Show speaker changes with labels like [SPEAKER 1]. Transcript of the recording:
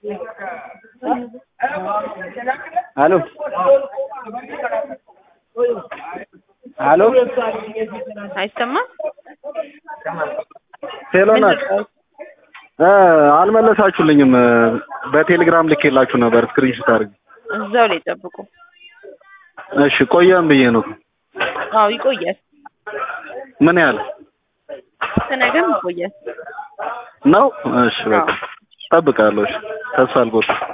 [SPEAKER 1] አሎ አሎ
[SPEAKER 2] አይሰማም?
[SPEAKER 1] ሄሎ ናት እ አልመለሳችሁልኝም። በቴሌግራም ልኬላችሁ ነበር ስክሪንሾት አድርጌ።
[SPEAKER 2] እዛው ላይ ጠብቁ።
[SPEAKER 1] እሺ ቆየም ብዬ ነው።
[SPEAKER 2] አዎ ይቆያል።
[SPEAKER 1] ምን ያህል
[SPEAKER 2] ከነገም ይቆያል።
[SPEAKER 1] ነው? እሺ በቃ እጠብቃለሁ። እሺ ተስፋ አልቆርጥም።